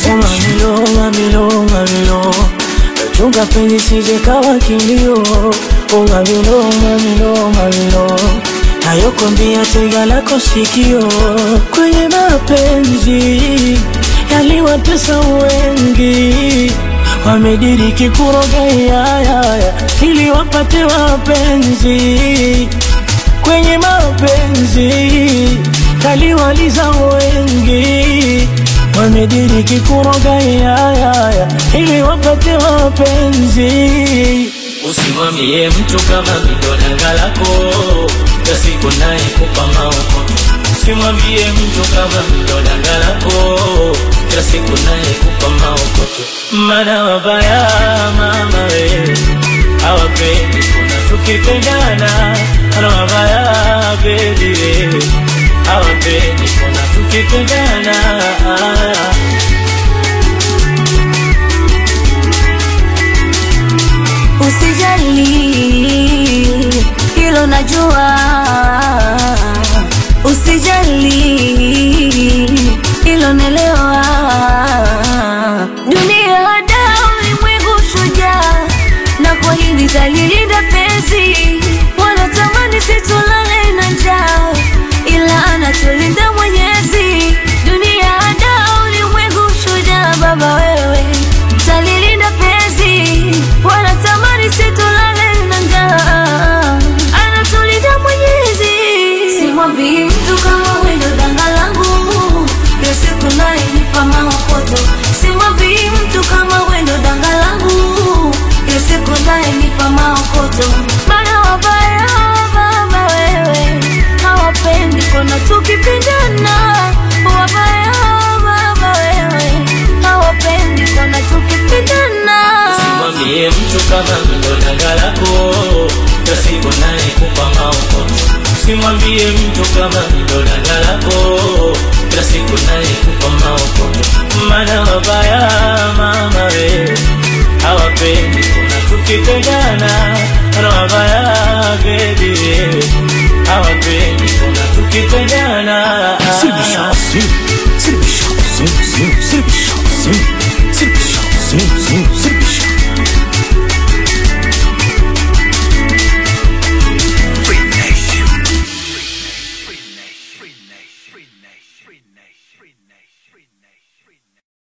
Mamilo, mamilo, mamilo, chunga penzi sije kawa kilio. Oh, mamilo, mamilo, mamilo, nayokwambia tega lako sikio. Kwenye mapenzi yaliwatesa wengi, wamediriki kuroga yaya ili wapate wapenzi. Kwenye mapenzi kaliwaliza wengi wamediriki kuroga yaya ili wapate wapenzi. Usimwambie mtu kama midonanga lako ya siku naye kupa maoko. Usimwambie mtu kama midonanga lako ya siku naye kupa maoko tu, maana wabaya mama wewe hawapendi kuna tukipendana, maana wabaya baby wewe hawapendi kuna tukipendana. Usijali, hilo najua. Usijali, hilo nelewa. Dunia hada ulimwengu shujaa, na kwa hili talilinda penzi. Wanatamani situlale na njaa, ila anatulinda Mwenyezi. Dunia hada ulimwengu shujaa, baba wewe talilinda penzi. Wanatamani situlale na njaa, anatulinda Mwenyezi. Simwambii mtu kama wewe ndo danga langu, kila siku nayenipa maokoto. Simwambii mtu kama wewe ndo danga langu, kila siku nayenipa maokoto. Maana wabaya baba wewe hawapendi kona tukipindana, wabaya baba wewe hawapendi kona tukipindana. Usimwambie mtu kama midonanga lako ya siku naye kupa maoko. Usimwambie mtu kama midonanga lako ya siku naye kupa maoko, maana wabaya mama wewe hawapendi kuna tukipendana, maana wabaya baby wewe hawapendi kuna tukipendana. C'est le chant, c'est le chant, c'est